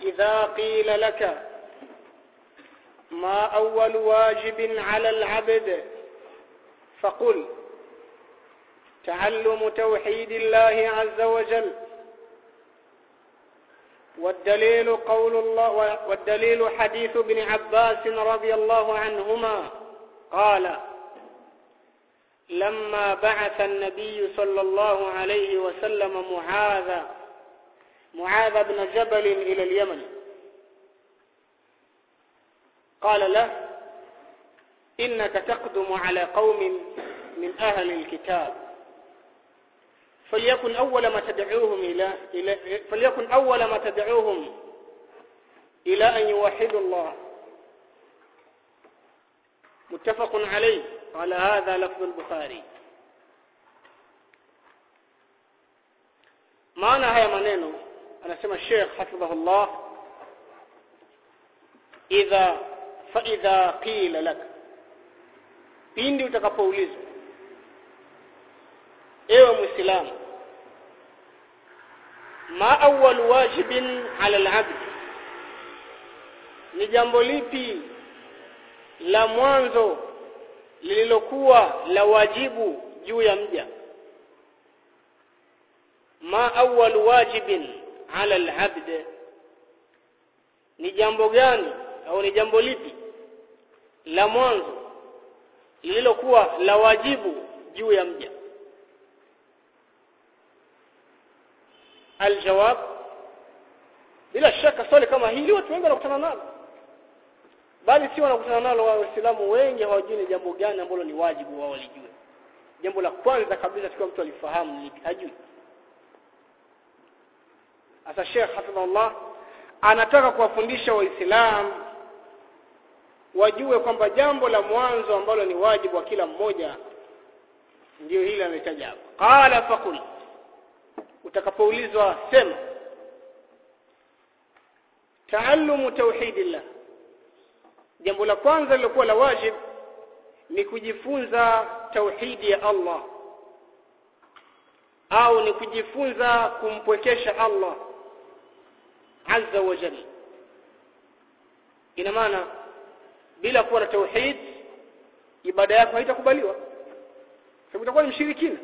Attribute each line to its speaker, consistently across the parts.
Speaker 1: فإذا قيل لك ما أول واجب على العبد فقل تعلم توحيد الله عز وجل والدليل قول الله والدليل حديث ابن عباس رضي الله عنهما قال لما بعث النبي صلى الله عليه وسلم معاذ معاذ بن جبل إلى اليمن قال له إنك تقدم على قوم من أهل الكتاب فليكن أول ما تدعوهم إلى, إلى فليكن أول ما تدعوهم إلى أن يوحدوا الله متفق عليه على هذا لفظ البخاري maana haya maneno anasema Sheikh hafidhahullah idha fa idha qila lak pindi utakapoulizwa ewe muislamu ma awwal wajibin ala al-abd ni jambo lipi la mwanzo lililokuwa la wajibu juu ya mja ma awwal wajibin ala al-abd ni jambo gani au ni jambo lipi la mwanzo lililokuwa la wajibu juu ya mja aljawab bila shaka swali kama hili watu wengi wanakutana nalo bali si wanakutana nalo waislamu wengi hawajui ni jambo gani ambalo ni wajibu wao walijue jambo la kwanza kabisa tukiwa mtu alifahamu ni hajui Asa Sheikh Hafidhullah anataka kuwafundisha waislamu wajue kwamba jambo la mwanzo ambalo ni wajibu wa kila mmoja ndio hili ametaja hapo qala faqul utakapoulizwa sema taallumu tauhidillah jambo la kwanza lilokuwa la wajib ni kujifunza tauhidi ya Allah au ni kujifunza kumpwekesha Allah azza wa jalla ina maana bila kuwa na tauhid ibada yako haitakubaliwa sababu utakuwa ni mshirikina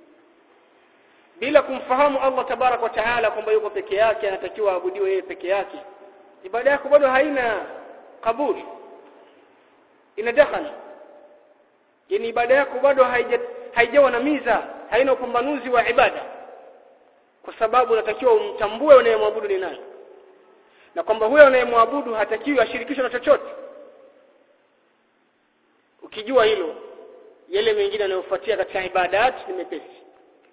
Speaker 1: bila kumfahamu Allah tabarak wa taala kwamba yuko peke yake anatakiwa aabudiwe yeye peke yake ibada yako bado haina kabuli ina dakhana yani ibada yako bado haijawa na miza haina upambanuzi wa ibada kwa sababu unatakiwa umtambue unayemwabudu ni nani na kwamba huyo unayemwabudu hatakiwi ashirikishwe na chochote ukijua hilo yale mengine yanayofuatia katika ibadat ni mepesi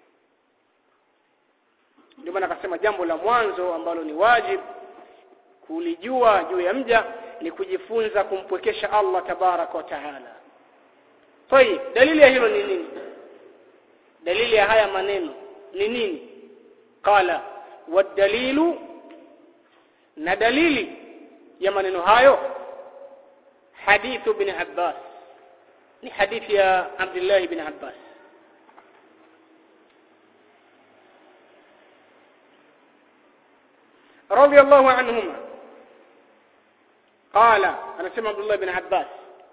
Speaker 1: ndio maana akasema jambo la mwanzo ambalo ni wajib kulijua juu ya mja ni kujifunza kumpwekesha Allah tabarak wa taala طيب dalili ya hilo ni nini dalili ya haya maneno ni nini qala wadalilu na dalili ya maneno hayo hadithu bin Abbas ni hadithi ya Abdullah bin Abbas رضي الله عنهما قال أنا سمع عبد الله بن عباس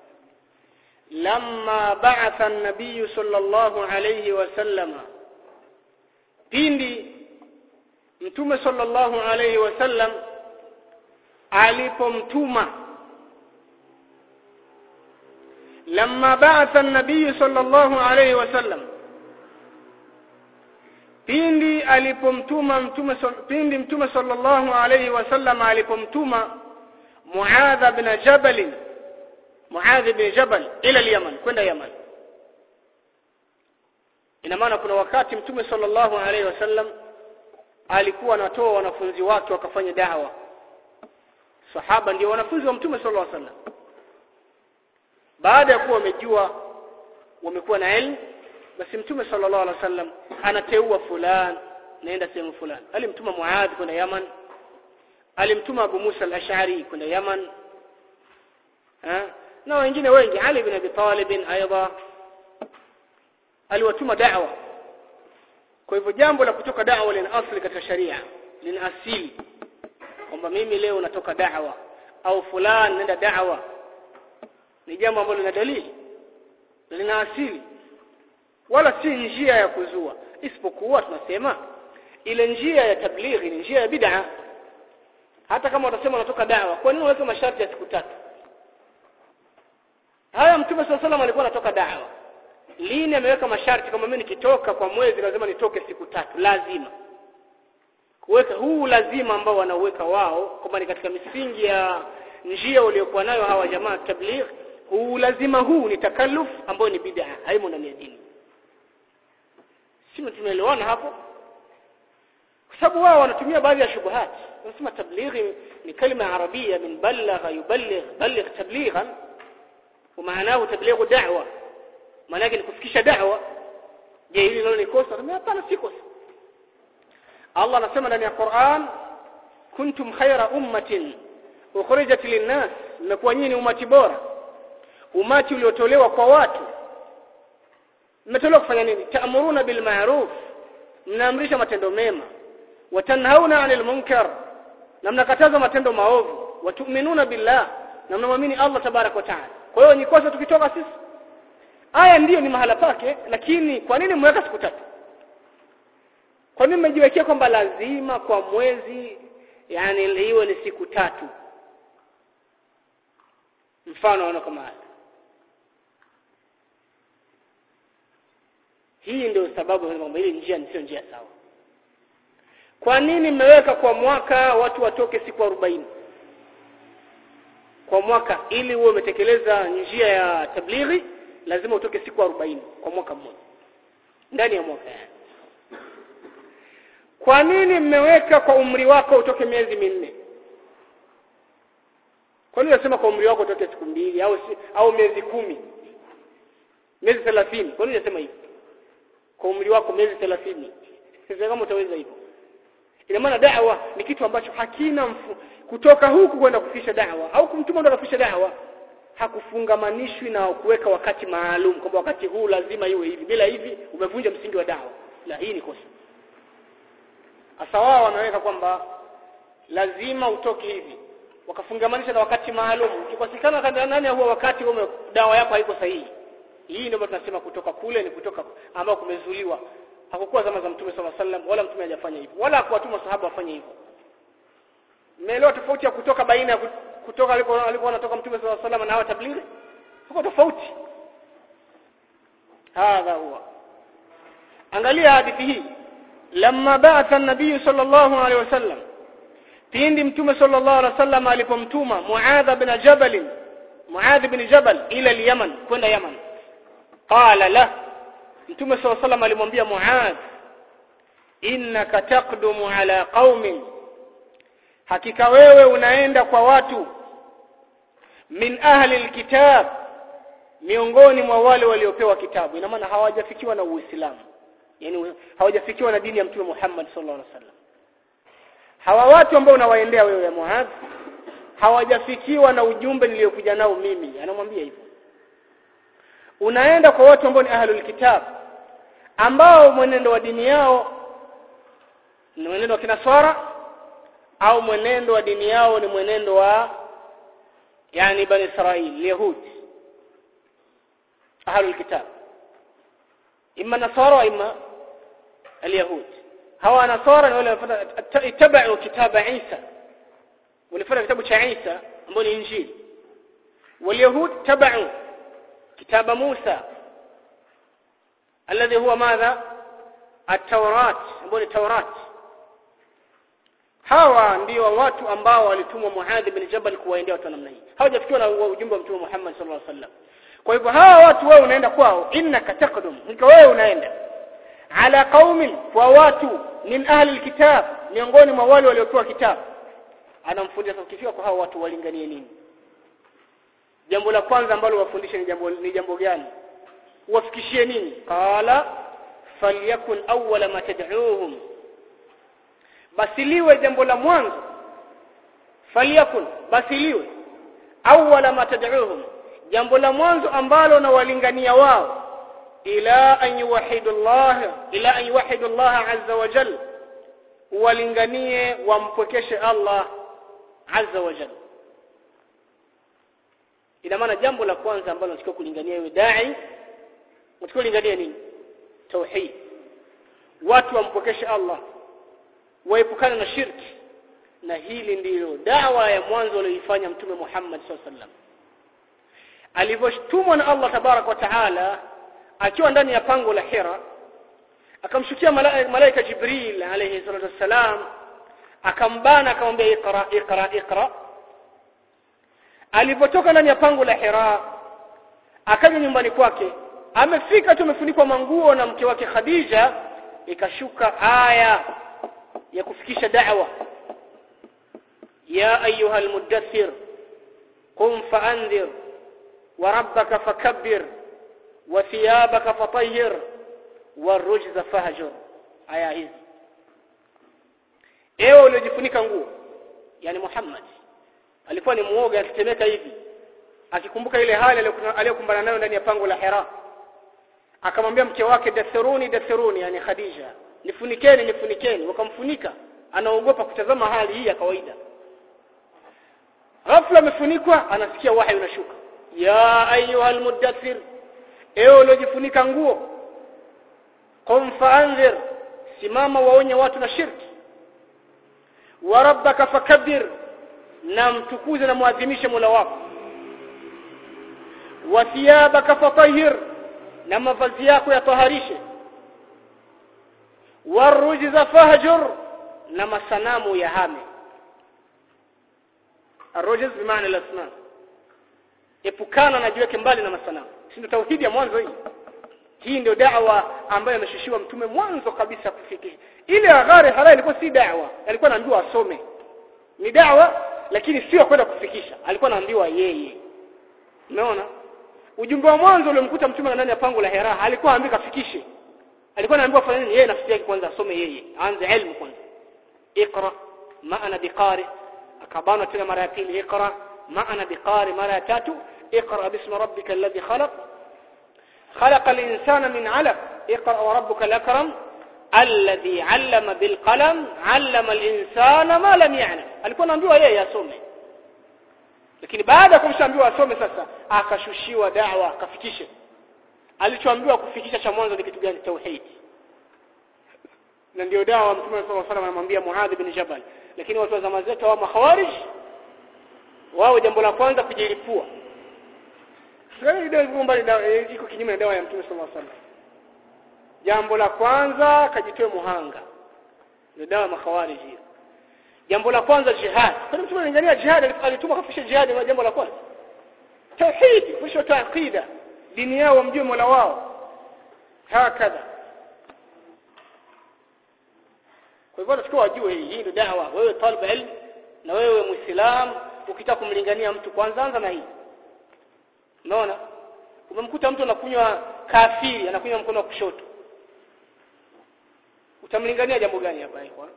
Speaker 1: لما بعث النبي صلى الله عليه وسلم pindi mtume sallallahu alayhi wasallam alipomtuma lamma ba'atha an-nabiy sallallahu alayhi wasallam pindi alipomtuma mtume pindi mtume sallallahu alayhi wasallam alipomtuma Muadh bin Jabal Muadh bin Jabal ila al-Yaman kwenda Yaman ina maana kuna wakati mtume sallallahu alayhi wasallam alikuwa anatoa wanafunzi wake wakafanya dawa sahaba ndio wanafunzi wa mtume sallallahu alayhi wasallam baada ya kuwa wamejua wamekuwa na elimu basi mtume sallallahu alaihi wasallam anateua fulani naenda sehemu fulani alimtuma Muadh kwenda Yaman alimtuma Abu Musa al-Ash'ari kwenda Yaman ha? na wengine wengi Ali bin Abi Talib aidha aliwatuma da'wa kwa hivyo jambo la kutoka da'wa lina asili katika sharia lina asili kwamba mimi leo natoka da'wa au fulani nenda da'wa ni jambo ambalo lina dalili lina asili wala si njia ya kuzua isipokuwa tunasema ile njia ya tablighi ni njia ya bid'a hata kama utasema unatoka da'wa kwa nini unaweka masharti ya siku tatu haya mtume swalla salam alikuwa anatoka da'wa lini ameweka masharti kama mimi nikitoka kwa mwezi lazima nitoke siku tatu lazima kuweka huu lazima ambao wanauweka wao kwamba ni katika misingi ya njia waliokuwa nayo hawa jamaa tabligh huu lazima huu ni takalluf ambao ni bid'a haimo ndani ya dini sisi tumeelewana hapo kwa sababu wao wanatumia baadhi ya shubuhat wanasema tablighi ni kalima arabia min balagha yuballigh balligh tablighan ومعناه تبليغ دعوه maana yake ni kufikisha da'wa je hili nalo ni kosa hapana si kosa Allah anasema ndani ya Qur'an kuntum khayra ummatin ukhrijat linnas mmekuwa nyinyi umati bora umati uliotolewa kwa watu mmetolewa kufanya nini ta'muruna bil ma'ruf mnaamrisha matendo mema watanhauna 'anil munkar na mnakataza matendo maovu watu'minuna billah na mnamwamini Allah tabarak wa ta'ala kwa hiyo ni kosa tukitoka sisi aya ndiyo ni mahala pake lakini kwa nini mweka siku tatu kwa nini mmejiwekea kwamba lazima kwa mwezi yani iwe ni siku tatu mfano wana kama haya hii ndio sababu kwamba hili njia sio njia sawa kwa nini mmeweka kwa mwaka watu watoke siku 40 kwa mwaka ili uwe umetekeleza njia ya tablighi lazima utoke siku 40 kwa mwaka mmoja ndani ya mwaka yani kwa nini mmeweka kwa umri wako utoke miezi minne kwa nini unasema kwa umri wako utoke siku mbili au au miezi kumi miezi 30 kwa nini unasema hivyo kwa umri wako miezi 30 sasa kama utaweza hivyo ina maana da'wa ni kitu ambacho hakina mfu, kutoka huku kwenda kufikisha da'wa au kumtuma ndo kufikisha da'wa hakufungamanishwi na kuweka wakati maalum kwamba wakati huu lazima iwe hivi bila hivi umevunja msingi wa da'wa la hii ni kosa hasa wao wameweka kwamba lazima utoke hivi wakafungamanisha na wakati maalum ukikosekana kanda ndani ya huo wakati ume dawa yako haiko sahihi hii ndio tunasema kutoka kule ni kutoka ambao kumezuliwa hakukuwa zama za mtume sallallahu alaihi wasallam wala mtume hajafanya hivyo wala hakuwatuma sahaba wafanye hivyo mmeelewa tofauti ya kutoka baina ya kutoka alikuwa alikuwa anatoka mtume sallallahu alaihi wasallam na hawa tablighi huko tofauti hadha huwa angalia hadithi hii lamma ba'atha an-nabiy sallallahu alaihi wasallam pindi mtume sallallahu alaihi wasallam alipomtuma muadha bin jabal muadh bin jabal ila al-yaman kwenda yaman qala la mtume sallallahu alaihi wasallam alimwambia muadh innaka taqdumu ala qaumin hakika wewe unaenda kwa watu min ahli alkitab miongoni mwa wale waliopewa kitabu ina maana hawajafikiwa na uislamu yani hawajafikiwa na dini ya mtume Muhammad sallallahu alaihi wasallam hawa watu ambao unawaendea wewe ya Muadh hawajafikiwa na ujumbe niliyokuja nao mimi anamwambia hivyo unaenda kwa watu ambao ni ahlul kitab ambao mwenendo wa dini yao ni mwenendo wa kinaswara au mwenendo wa dini yao ni mwenendo wa yani bani Israil yahudi ahlul kitab imma nasara wa imma alyahud hawa nasara ni wale wanafuata itabau kitaba Isa walifuata kitabu cha Isa ambao ni injili walyahud tabau kitaba Musa alladhi huwa madha at-taurat ambao ni taurat hawa ndio watu ambao walitumwa Muadh bin Jabal kuwaendea watu namna hii hawajafikiwa na ujumbe wa mtume Muhammad sallallahu alaihi wasallam kwa hivyo hawa watu wewe unaenda kwao innaka taqdum nika wewe unaenda ala qaumin kwa watu min ahli alkitab miongoni mwa wale waliopewa kitabu anamfundisha ukifika kwa hao watu walinganie nini jambo la kwanza ambalo wafundishe ni jambo ni jambo gani wafikishie nini qala falyakun awwala ma tad'uuhum basi liwe jambo la mwanzo falyakun basi liwe awwala ma tad'uuhum jambo la mwanzo ambalo na walingania wao ila an yuwahidu Allah ila an yuwahidu Allah azza wa jalla walinganie wampwekeshe Allah azza wa jalla ina maana jambo la kwanza ambalo unatakiwa kulingania wewe dai unatakiwa kulingania nini tauhid watu wampokeshe Allah waepukane na shirki na hili ndilo dawa ya mwanzo aliyoifanya mtume Muhammad SAW alivyotumwa na Allah tabarak wa taala akiwa ndani ya pango la Hira akamshukia malaika Jibril alayhi salatu wassalam akambana akamwambia iqra iqra iqra alipotoka ndani ya pango la Hira akaja nyumbani kwake amefika tu amefunikwa manguo na mke wake Khadija ikashuka aya ya kufikisha da'wa ya ayuha almudaththir qum fa'anzir wa rabbaka fakabbir wa thiyabaka fatahhir warujza fahjur aya hizi ewe uliojifunika nguo yani Muhammad alikuwa ni muoga akitetemeka hivi akikumbuka ile hali aliyokumbana nayo ndani ya pango la Hira akamwambia mke wake dathuruni dathuruni yani Khadija nifunikeni nifunikeni wakamfunika anaogopa kutazama hali hii ya kawaida ghafla amefunikwa anasikia wahi unashuka ya ayuha almudaththir ewe uliojifunika nguo qum faanzir simama waonye watu na shirki wa rabbaka fakabbir na mtukuze na muadhimishe Mola wako wa thiyabaka fatahhir na mavazi yako yataharishe warujza fahjur na masanamu ya hame arujz bimaana al-asnam epukana na jiweke mbali na masanamu si ndio tauhidi ya mwanzo hii hii ndio da'wa ambayo ameshushiwa mtume mwanzo kabisa kufikisha ile aghari halal ilikuwa si da'wa alikuwa anaambiwa asome ni da'wa lakini sio kwenda kufikisha alikuwa anaambiwa yeye umeona ujumbe wa mwanzo uliomkuta mtume ndani ya pango la Hira alikuwa anaambiwa kafikishe alikuwa anaambiwa fanya nini yeye nafsi yake kwanza asome yeye aanze elimu kwanza iqra ma ana biqari akabana tena mara ya pili iqra ma ana biqari mara ya tatu iqra bismi rabbika alladhi khalaq خلق الإنسان من علق اقرأ وربك الأكرم الذي علم بالقلم علم الإنسان ما لم يعلم alikuwa anaambiwa yeye asome lakini baada ya kumshaambiwa asome sasa akashushiwa da'wa akafikishe alichoambiwa kufikisha cha mwanzo ni kitu gani tauhid na ndio dawa mtume sallallahu alaihi wasallam anamwambia Muadh bin Jabal lakini watu wa zama zetu wa makhawarij wao jambo la kwanza kujilipua sasa ndio iko mbali iko kinyume na dawa ya mtume sallallahu alaihi wasallam jambo la kwanza kajitoe muhanga ndio dawa ya makhawarij hiyo jambo la kwanza jihad kwa mtume analingania jihad alituma kufisha jihad na jambo la kwanza tauhid kufisha taaqida dini yao wamjue Mola wao hakadha kwa hivyo tunachukua wajue hii hii ndio dawa wewe talib ilm na wewe muislam ukitaka kumlingania mtu kwanza anza na hii unaona umemkuta mtu anakunywa kafiri anakunywa mkono wa kushoto utamlingania jambo gani hapa kwa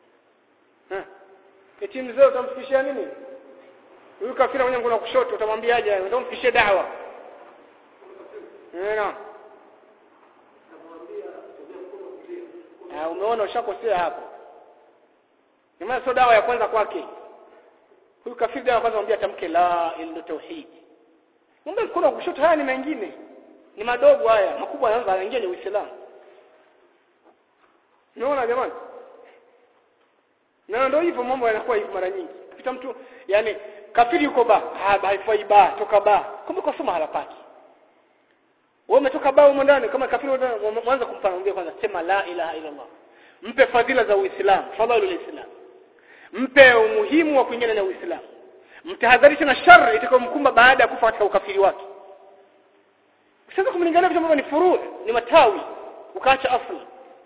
Speaker 1: eti mzee utamfikishia nini huyu kafiri mwenye mkono wa kushoto utamwambiaje utamfikishia dawa Neno. Ah umeona ushakosea hapo. Ni sio dawa ya kwanza kwake. Huyu kafiri dawa ya kwanza mwambie tamke la ila tauhid. Mungu mkono wa kushoto haya ni mengine. Ni madogo haya, makubwa yanaanza yanaingia ni Uislamu. Unaona jamani? Na ndio hivyo mambo yanakuwa hivi mara nyingi. Kita mtu yani kafiri yuko ba, ah haifai ba, toka ba. Kumbe kwa soma hala paki wewe umetoka bao huko ndani kama kafiri mwanza kumpangia kwanza sema la ilaha illa Allah mpe fadhila za Uislamu fadhilul Islam mpe umuhimu wa kuingia na Uislamu mtahadharisha na shari itakayomkumba baada ya kufa katika ukafiri wake sasa kumlingania vitu ambavyo ni furu ni matawi ukaacha asli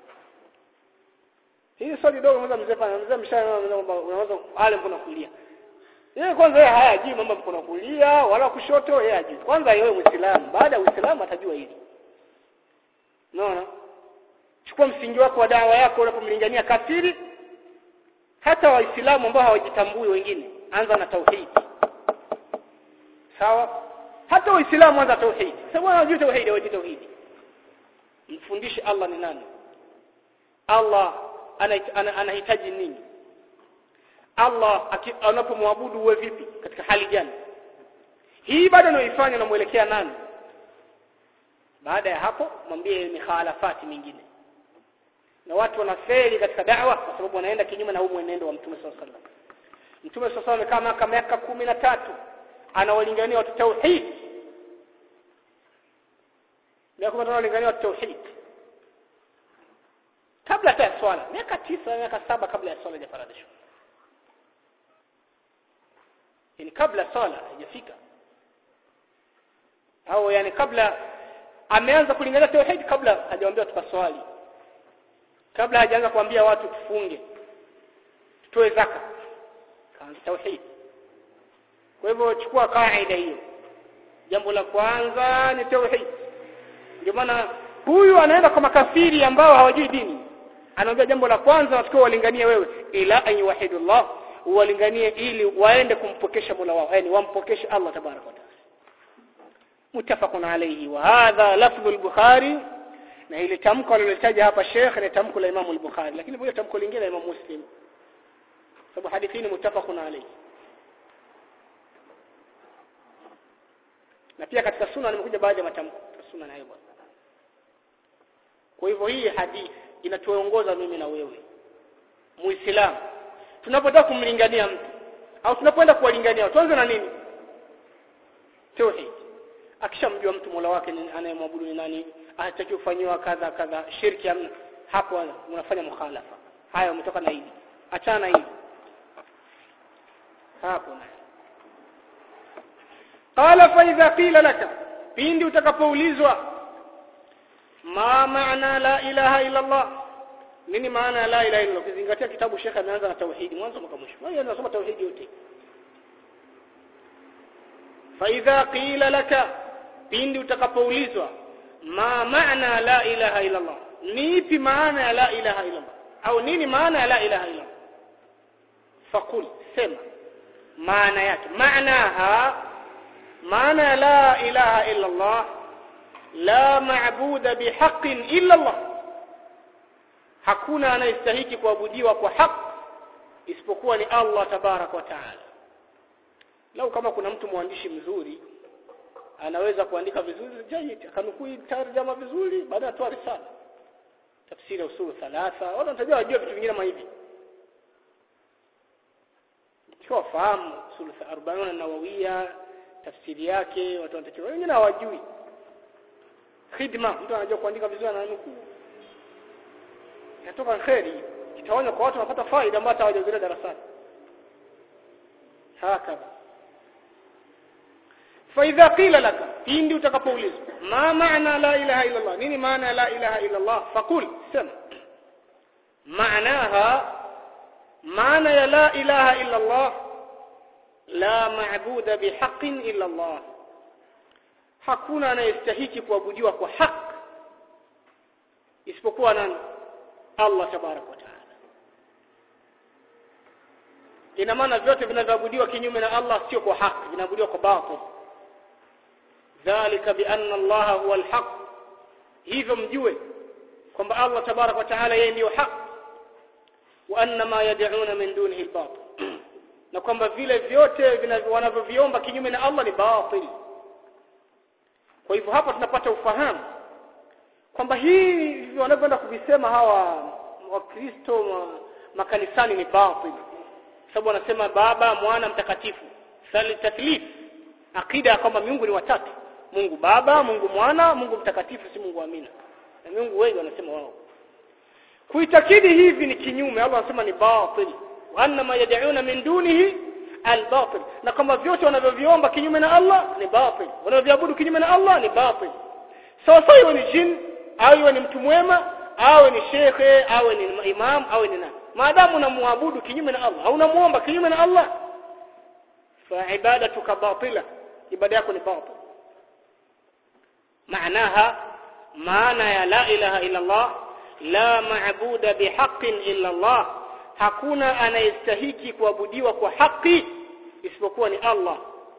Speaker 1: hii swali dogo mwanzo mzee fanya mzee mshana unaweza ale mkono kulia yeye kwanza yeye hayajui mambo mkono kulia wala kushoto yeye hajui kwanza yeye muislamu baada ya uislamu atajua hili unaona chukua msingi wako wa dawa yako unapomlingania kafiri hata waislamu ambao hawajitambui wengine anza na tauhid sawa hata waislamu anza tauhid sababu wanajua tauhid hawajui tauhid mfundishe Allah ni nani Allah anahitaji nini Allah anapomwabudu uwe vipi katika hali gani hii ibada unayoifanya unamuelekea nani baada ya hapo mwambie mikhalafati mingine na watu wanafeli katika da'wa kwa sababu wanaenda kinyume na huu mwenendo wa Mtume SAW sallam Mtume SAW amekaa miaka miaka kumi na tatu anawalingania watu tauhid miaka kumi analingania watu tauhid kabla hata ya swala miaka tisa miaka saba kabla ya swala haijafaradhishwa yani kabla swala haijafika au yani kabla ameanza kulingania tauhid kabla hajawaambia tukaswali kabla hajaanza kuambia watu tufunge tutoe zaka kaanza tauhid kwa hivyo chukua kaida hiyo jambo la kwanza ni tauhid ndio maana huyu anaenda kwa makafiri ambao hawajui dini anaambia jambo la kwanza watakiwa walinganie wewe ila an yuwahidullah walinganie ili waende kumpokesha Mola wao yani wampokeshe Allah tabaraka wa taala mutafaqun alayhi wa hadha lafdhu al-bukhari na ile tamko alilotaja hapa Sheikh ni tamko la Imam al-Bukhari lakini pia tamko lingine la Imam Muslim sababu hadithi ni mutafaqun alayhi na pia katika sunna nimekuja baadhi ya matamko sunna nayo bwana kwa hivyo hii hadithi inatuongoza mimi na wewe muislamu tunapotaka kumlingania mtu au tunapoenda kuwalingania tuanze na nini tauhid akishamjua mtu Mola wake anayemwabudu ni nani hataki kufanyiwa kadha kadha shirki amna hapo unafanya mukhalafa haya umetoka na hili achana na hili hapo na qala fa idha qila laka pindi utakapoulizwa ma maana la ilaha illa Allah nini maana ya la ilaha illa Allah ukizingatia kitabu Sheikh ameanza na tauhidi mwanzo mpaka mwisho wewe unasoma tauhidi yote fa idha qila laka pindi utakapoulizwa ma maana la ilaha illa Allah ni ipi maana ya la ilaha illa Allah au nini maana ya la ilaha illa Allah faqul sema maana yake maanaha maana ya la ilaha illa Allah la maabuda bihaqqin illa Allah hakuna anayestahiki kuabudiwa kwa haki isipokuwa ni Allah tabarak wa taala lau kama kuna mtu mwandishi mzuri anaweza kuandika vizuri jayid akanukuu tarjama vizuri baada ya toa risala tafsiri usul thalatha watu wanatajua wajua vitu vingine kama hivi kwa fahamu usul 40 nawawiya tafsiri yake watu wanatakiwa wengine hawajui khidma mtu anajua kuandika vizuri ananukuu inatoka kheri kitaonya kwa watu wanapata faida ambayo hawajahudhuria darasani hakadha فإذا قيل لك pindi utakapoulizwa ma maana la ilaha illa Allah nini maana la ilaha illa Allah faqul sema maanaha maana ya la ilaha illa Allah la maabuda bihaqqin illa Allah hakuna anayestahiki kuabudiwa kwa haki isipokuwa nani Allah tabarak wa taala ina maana vyote vinavyoabudiwa kinyume na Allah sio kwa haki vinaabudiwa kwa batil dhalika bi anna Allah huwa alhaq hivyo mjue kwamba Allah tabarak wa taala yeye ndiyo haki wa anna ma yad'una min dunihi albatil na kwamba vile vyote wanavyoviomba kinyume na Allah ni batil kwa hivyo hapa tunapata ufahamu kwamba hii wanavyoenda kuvisema hawa wakristo ma, makanisani ni batil sababu wanasema baba mwana mtakatifu sali taklif akida kwamba miungu ni watatu Mungu baba Mungu mwana Mungu mtakatifu si Mungu amina na miungu wengi wanasema wao kuitakidi hivi ni kinyume Allah anasema ni batil wa anna ma yad'una min dunihi al-batil na kama vyote wanavyoviomba kinyume na Allah ni batil wanavyoabudu kinyume na Allah ni batil sawa sawa iwe ni jin au iwe ni mtu mwema awe ni shekhe awe ni imam awe ni nani maadamu unamwabudu kinyume na Allah au unamuomba kinyume na Allah fa ibadatuka batila ibada yako ni batil maanaha maana ya la ilaha illa Allah la maabuda bihaqqin illa Allah hakuna anayestahiki kuabudiwa kwa haki isipokuwa ni Allah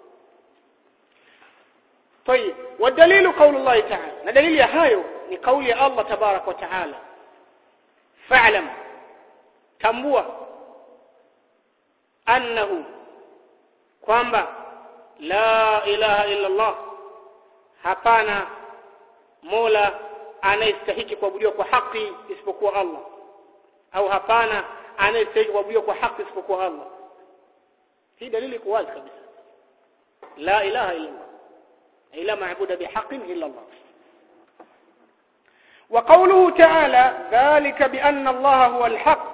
Speaker 1: طيب والدليل قول الله تعالى دليل ya hayo ni kauli ya Allah tabarak wa taala fa'lam tambua annahu kwamba la ilaha illa Allah hapana mola anayestahiki kuabudiwa kwa haki isipokuwa Allah au hapana anayestahiki kuabudiwa kwa haki isipokuwa Allah hii dalili iko wazi kabisa la ilaha illa Allah ila maabuda bihaqqin illa Allah وقوله تعالى ذلك بأن الله هو الحق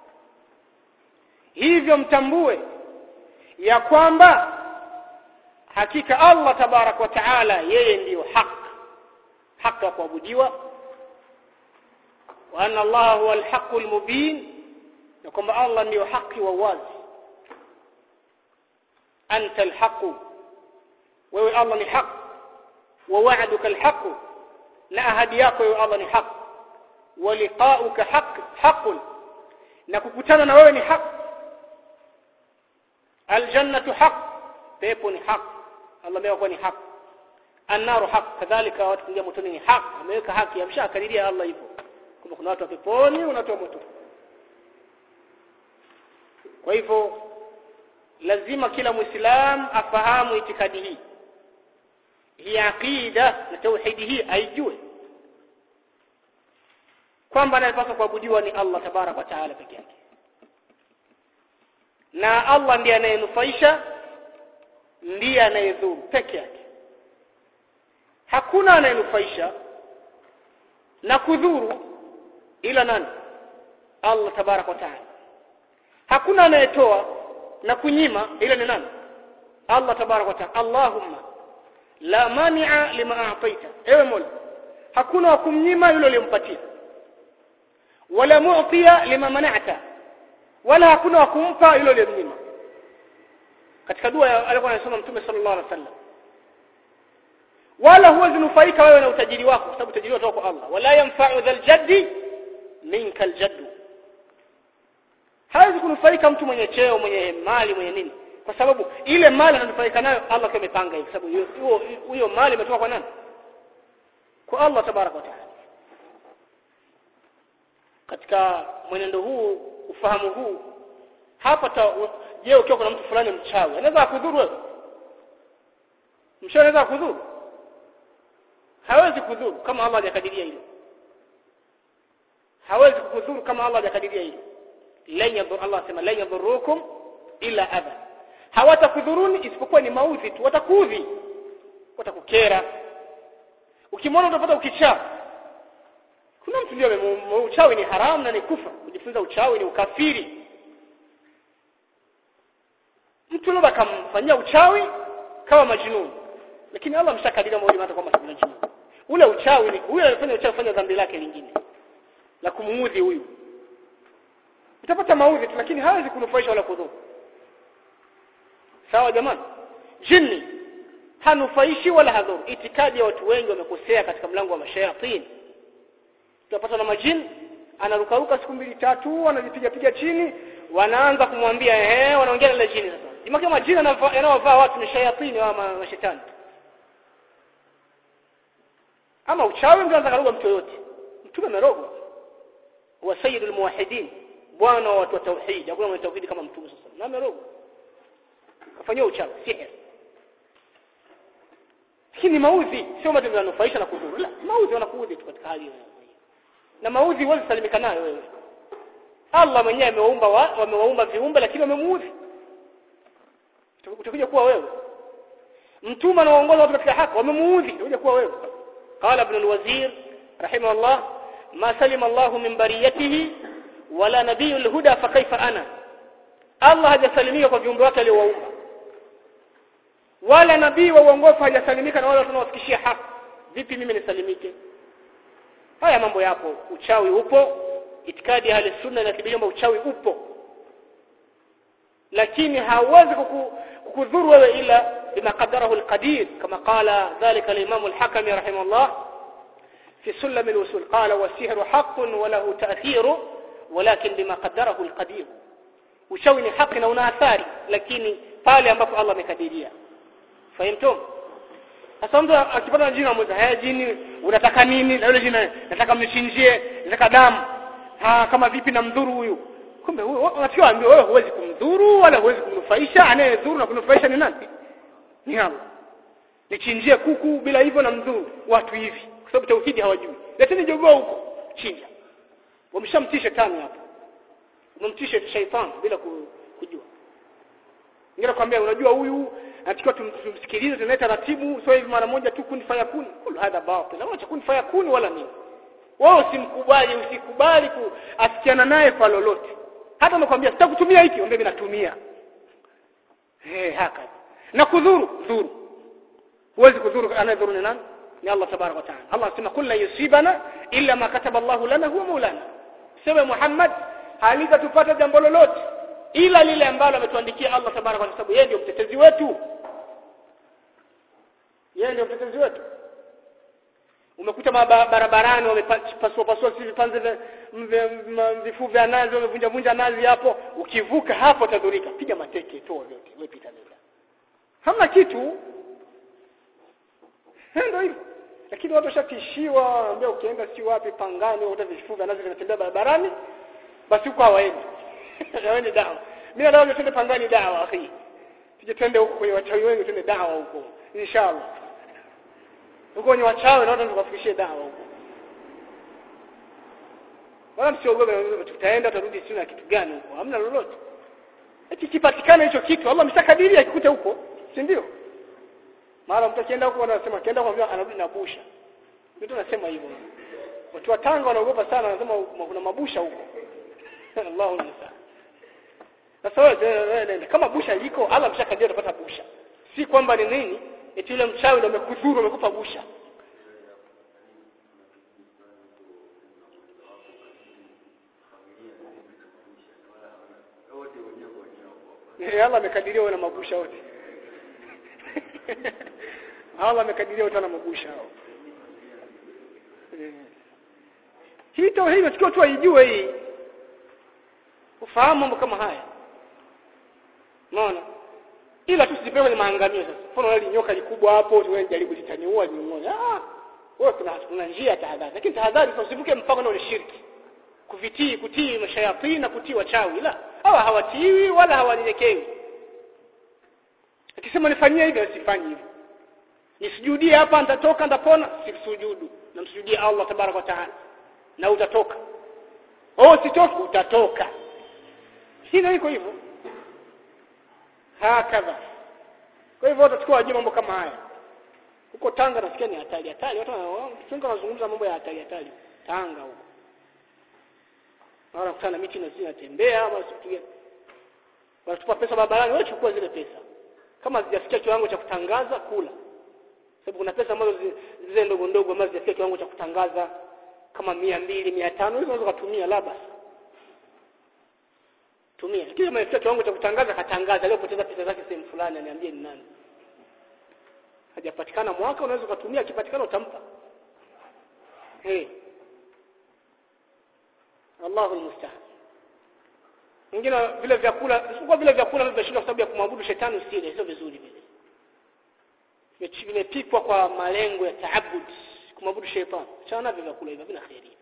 Speaker 1: hivyo mtambue ya kwamba hakika Allah tabarak wa taala yeye ndiyo haq haki wa kuabudiwa wa anna Allah huwa al-haq al-mubin na kwamba Allah ndiyo haki wa wazi anta al-haq wewe Allah ni haq wa wa'duka al-haq na ahadi yako wewe Allah ni haq wa liqa'uka haq haq na kukutana na wewe ni haq aljannatu haq pepo ni haq Allah ameweka ni haq annaru haq kadhalika watu kuingia motoni ni haq ameweka haki amshakadiria Allah hivyo kama kuna watu wa peponi na watu wa moto kwa hivyo lazima kila muislam afahamu itikadi hii hii aqida na tauhidi hii aijue kwamba anayepaswa kuabudiwa ni Allah tabarak wa taala peke yake na Allah ndiye anayenufaisha ndiye anayedhuru peke yake hakuna anayenufaisha na kudhuru ila nani Allah tabarak wa taala hakuna anayetoa na kunyima ila ni nani Allah tabarak wa taala Allahumma la mani'a lima a'taita ewe Mola hakuna wa kumnyima yule uliyompatia wala mu'tiya lima mana'ta wala hakuna wa kumpa yule uliyomnyima katika dua alikuwa anasoma mtume sallallahu alaihi wasallam wala huwezi nufaika wewe na utajiri wako kwa sababu utajiri wako kwa Allah wala yanfa'u dhal jaddi minka aljaddu hawezi kunufaika mtu mwenye cheo mwenye mali mwenye nini kwa sababu ile mali ananufaika nayo Allah kwa amepanga hivi sababu hiyo hiyo mali imetoka kwa nani kwa Allah tabaraka wa taala katika mwenendo huu ufahamu huu hapa je ukiwa kuna mtu fulani mchawi anaweza kudhuru wewe mchawi anaweza kudhuru hawezi kudhuru kama Allah hajakadiria hilo hawezi kudhuru kama Allah hajakadiria hilo lan yadhur Allah sema lan yadhurukum illa adha hawatakudhuruni isipokuwa ni maudhi tu watakuudhi watakukera ukimwona utapata ukichaa kuna mtu ndio uchawi ni haramu na ni kufa kujifunza uchawi ni ukafiri mtu labda akamfanyia uchawi kama majnun lakini Allah mshakadiria moja hata kwamba si majnun ule uchawi ni huyo alifanya uchawi fanya dhambi lake lingine la kumuudhi huyu utapata maudhi tu lakini hawezi kunufaisha wala kudhuru sawa jamani jini hanufaishi wala hadhuru itikadi ya watu wengi wamekosea katika mlango wa mashayatini tutapata na majini anarukaruka siku mbili tatu anajipiga piga chini wanaanza kumwambia ehe wanaongea na ile jini sasa imaki majini yanayovaa watu ni shayatini wa mashetani ama uchawi ndio anataka mtu yote mtume amerogwa wa sayyidul muwahhidin bwana wa watu wa tauhid hakuna mwenye tauhid kama mtume sasa na amerogwa kafanywa uchawi sihir lakini maudhi sio matendo yananufaisha na kudhuru la maudhi wanakuudhi tu katika hali hiyo na maudhi huwezi salimika nayo wewe Allah mwenyewe amewaumba wamewaumba viumbe lakini wamemuudhi utakuja kuwa wewe mtume anaongoza watu katika haki wamemuudhi utakuja kuwa wewe qala ibn al-wazir rahimahullah ma salima Allah min bariyatihi wala nabiyul huda fa kaifa ana Allah hajasalimika kwa viumbe wake aliowaumba wala nabii wa uongofu hajasalimika na wale wanaofikishia haki vipi mimi nisalimike haya mambo yapo uchawi upo itikadi ya ahli sunna inathibitisha kwamba uchawi upo lakini hauwezi kukudhuru wewe ila bima qadarahu alqadir kama qala dhalika al-imam al-hakami rahimahullah fi sulam al-usul qala was-sihru haqqun wa lahu ta'thiru walakin bima qadarahu al-qadir uchawi ni haki na una athari lakini pale ambapo Allah amekadiria fahimtum sasa mtu akipata jina amuza haya jini unataka nini na yule jina nataka mnichinjie nataka damu ha kama vipi na mdhuru huyu kumbe wewe unatiwa wewe huwezi kumdhuru wala huwezi kumdhuru kunufaisha anayedhuru na kunufaisha ni nani ni Allah nichinjie kuku bila hivyo na mdhuru watu hivi kwa sababu tauhidi hawajui leteni jogoo huko chinja wamshamtii shetani hapo umemtisha shaitani bila kujua ngine kwambia unajua huyu anatakiwa tumsikilize tunae taratibu sio hivi mara moja tu kuni faya kuni kulu hadha batil acha kuni faya kuni wala nini wewe usimkubali usikubali kuasikiana naye kwa lolote hata nakwambia sitakutumia hiki ombe mimi natumia eh haka na kudhuru dhuru huwezi kudhuru anayedhuru ni nani ni Allah tabarak wa taala Allah anasema kullu yusibana illa ma kataba Allah lana huwa maulana sema Muhammad halitatupata jambo lolote ila lile ambalo ametuandikia Allah tabarak wa sababu yeye ndio mtetezi wetu yeye ndio mtetezi wetu umekuta barabarani wamepasua pasua si vipanze vifuu vya nazi wamevunja vunja nazi hapo ukivuka hapo utadhurika piga mateke toa vyote wewe pita nenda hamna kitu ndio hivyo lakini watu washatishiwa ambia ukienda si wapi pangani au vifuu vya nazi vinatembea barabarani basi huko hawaendi hawaendi dawa mimi nataka twende pangani dawa akhi tuje twende huko kwenye wachawi wengi twende dawa huko inshallah huko kwenye wachawi na watu tukafikishie dawa huko wala msiogope tutaenda tutarudi sio na kitu gani huko hamna lolote eti kipatikana hicho kitu Allah ameshakadiria akikuta huko si ndio mara mtu akienda huko anasema akienda kwa anarudi na busha mtu anasema hivyo watu wa Tanga wanaogopa sana wanasema kuna mabusha huko Allahu musta'an sasa wewe nenda kama busha liko Allah ameshakadiria utapata busha si kwamba ni nini eti yule mchawi ndio amekudhuru amekupa busha Eh Allah amekadiria wana mabusha wote Allah amekadiria wana mabusha hao hii tauhid inatakiwa tu aijue hii ufahamu mambo kama haya unaona ila tusijipe kwenye maangamio sasa mfano wale nyoka likubwa hapo wewe jaribu litaniua ni mmoja ah wewe kuna kuna njia ya tahadhari lakini tahadhari sasa usivuke mpaka na ule shirki kuvitii kutii mashayatini na kutii wachawi la hawa hawatiwi wala hawanyenyekewi akisema nifanyie hivi asifanyi hivyo nisujudie hapa nitatoka nitapona sisujudu namsujudie Allah tabarak wa taala na utatoka oh sitoki utatoka hilo iko hivyo hakadha kwa hivyo tutachukua wajua mambo kama haya huko Tanga nasikia ni hatari hatari watu wengi wanazungumza mambo ya hatari hatari Tanga huko Mara kutana miti na zinatembea ama sipiga wanatupa pesa barabarani wewe chukua zile pesa kama hazijafikia kiwango cha kutangaza kula sababu kuna pesa ambazo zile ndogo ndogo ambazo hazijafikia kiwango cha kutangaza kama mia mbili mia tano hizo unaweza kutumia la basi tumia lakini kama ifikia kiwango cha kutangaza katangaza leo poteza pesa zake sehemu fulani aniambie ni nani hajapatikana mwaka unaweza kutumia akipatikana utampa hey. Allahu musta'an mwingine vile vyakula sikuwa vile vyakula vimeshindwa kwa sababu ya kumwabudu shetani usile sio vizuri vile vimepikwa kwa malengo ya taabud kumwabudu shetani chana vile vyakula hivyo vina khairi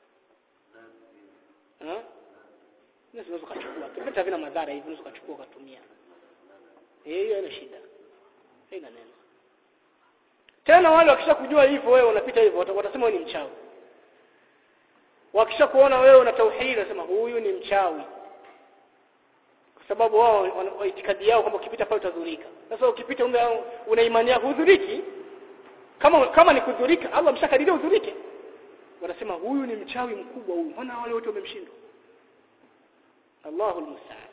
Speaker 1: eh unaweza kuchukua kipita vina madhara hivi unaweza kuchukua ukatumia eh hiyo ina shida haina neno tena wale wakisha kujua hivyo wewe unapita hivyo watasema wewe ni mchawi wakisha kuona wewe una tauhid nasema huyu ni mchawi kwa sababu wao itikadi yao kwamba ukipita pale utadhurika sasa ukipita una imani yako hudhuriki kama kama ni kudhurika Allah mshakadiria udhurike wanasema huyu ni mchawi mkubwa huyu maana wale wote wamemshindwa Allahu musta'an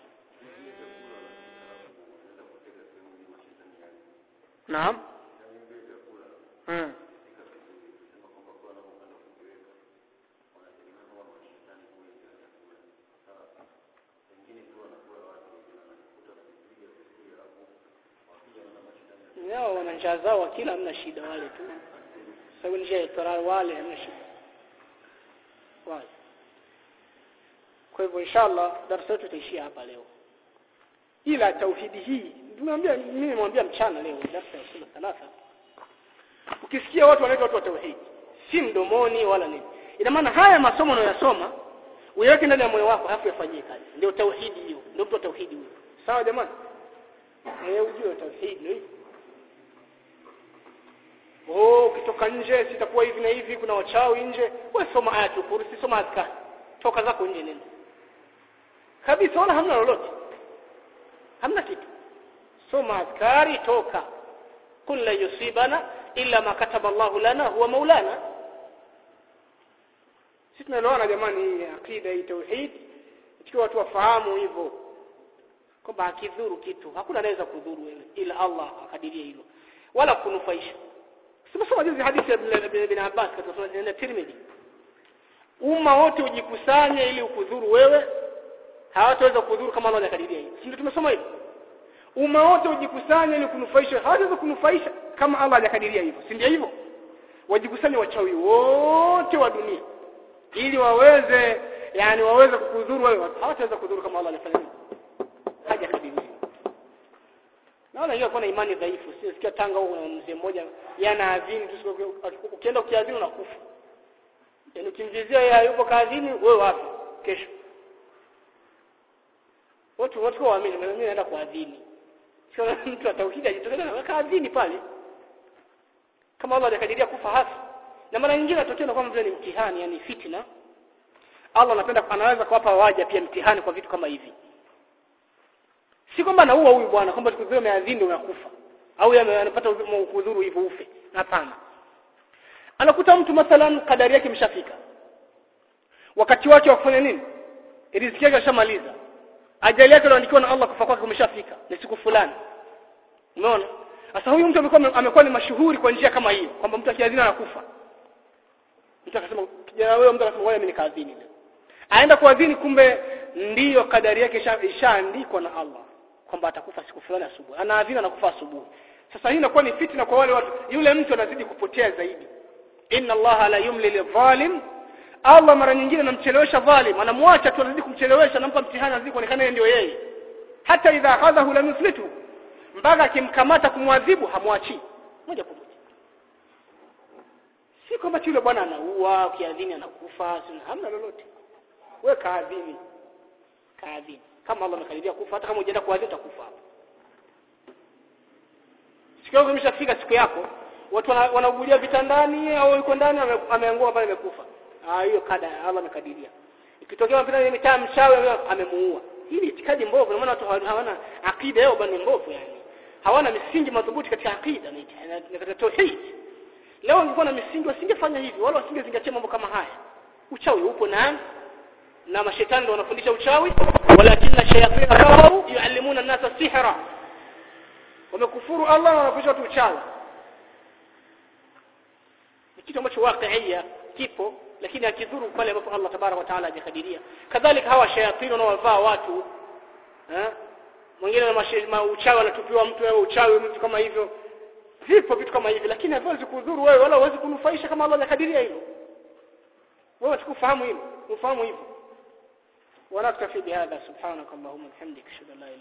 Speaker 1: Naam Hmm. yao wana njaa zao wakila hamna shida wale tu sababu njia ya tarar wale hamna shida wale kwa hivyo inshallah darasa letu itaishia hapa leo ila tauhidi hii tumeambia mimi nimwambia mchana leo darasa ya sunna thalatha ukisikia watu wanaitwa watu wa tauhidi si mdomoni wala nini ina maana haya masomo unayosoma uyaweke ndani ya moyo wako halafu yafanyie kazi ndio tauhidi hiyo ndio mtu wa tauhidi huyo sawa jamani eh ujue tauhid ndio hivyo oh ukitoka nje sitakuwa hivi na hivi kuna wachawi nje wewe soma ayatul kursi soma azkar toka zako nje nenda kabisa wala hamna lolote hamna kitu soma azkari toka kul la yusibana illa ma kataba Allahu lana huwa maulana sisi tunaelewana jamani hii akida hii tauhid ikiwa watu wafahamu hivyo kwamba akidhuru kitu hakuna anaweza kudhuru wewe ila Allah akadiria hilo wala kunufaisha Simesoma juzi hadithi ya Ibn Abbas katika Sunan ya Tirmidhi. Umma wote ujikusanye ili ukudhuru wewe, hawataweza kudhuru kama Allah hajakadiria hiyo. Si ndio tumesoma hivyo? Umma wote ujikusanye ili kunufaisha, hawataweza kunufaisha kama Allah hajakadiria hivyo. Si ndio hivyo? Wajikusanye wachawi wote wa dunia ili waweze yani waweze kukudhuru wewe, hawataweza kudhuru kama Allah hajafanya hivyo. Hajakadiria. Naona hiyo kuna imani dhaifu. Sisikia Tanga huko na mzee mmoja yana adhini tu ukienda ukiadhini unakufa. Yaani ukimvizia yeye yupo kaadhini wewe wapi kesho. Watu watu waamini mimi naenda kuadhini. Sio mtu ataukija ajitokeza na kaadhini pale. Kama Allah alikadiria kufa hasa. Na mara nyingine atokea na kama vile ni mtihani yani fitna. Allah anapenda anaweza kuwapa waja pia mtihani kwa vitu kama hivi si kwamba anaua huyu bwana kwamba siku zile umeadhini unakufa au yeye anapata kudhuru hivyo ufe hapana anakuta mtu mathalan kadari yake imeshafika wakati wake wa kufanya nini riziki yake ashamaliza ajali yake iliyoandikiwa na Allah kufa kwake umeshafika ni siku fulani umeona sasa huyu mtu amekuwa amekuwa ni mashuhuri kwa njia kama hiyo kwamba mtu akiadhini anakufa mtu akasema kijana wewe mtu akasema wewe mimi nikaadhini leo aenda kuadhini kumbe ndiyo kadari yake ishaandikwa na Allah kwamba atakufa siku fulani asubuhi anaadhini anakufa asubuhi sasa hii inakuwa ni fitna kwa wale watu yule mtu anazidi kupotea zaidi inna Allah la yumli lidhalim Allah mara nyingine anamchelewesha dhalim anamwacha tu anazidi kumchelewesha anampa mtihani anazidi kuonekana ndio yeye hata idha akhadhahu lam yuflitu mpaka akimkamata kumwadhibu hamwachi moja kwa moja si kwamba yule bwana anaua ukiadhini anakufa hamna lolote wewe kaadhini kaadhini kama Allah amekadiria kufa hata kama hujaenda kuadhini utakufa hapo siku yako imeshafika siku yako watu wanaugulia vitandani au yuko ndani ameangua pale amekufa ah hiyo kada Allah amekadiria ikitokea mpira mitaa mshawi amemuua hili itikadi mbovu maana watu hawana akida yao bwana mbovu yani hawana misingi madhubuti katika akida na katika tauhid leo wangekuwa na misingi wasingefanya hivi wala wasingezingatia mambo kama haya uchawi upo na na mashetani ndio wanafundisha uchawi walakinna shayatin kafaru yuallimuna an-nasa sihra wamekufuru Allah na wanafundisha watu uchawi ni kitu ambacho waqiia kipo lakini akidhuru pale ambapo Allah tabarak wa taala hajakadiria kadhalika hawa shayatin wanaovaa watu eh mwingine na uchawi anatupiwa mtu wewe uchawi mtu kama hivyo vipo vitu kama hivi lakini haviwezi kudhuru wewe wala huwezi kunufaisha kama Allah hajakadiria hilo wewe tukufahamu hilo ufahamu hivyo ونكتفي بهذا سبحانك اللهم وبحمدك اشهد ان لا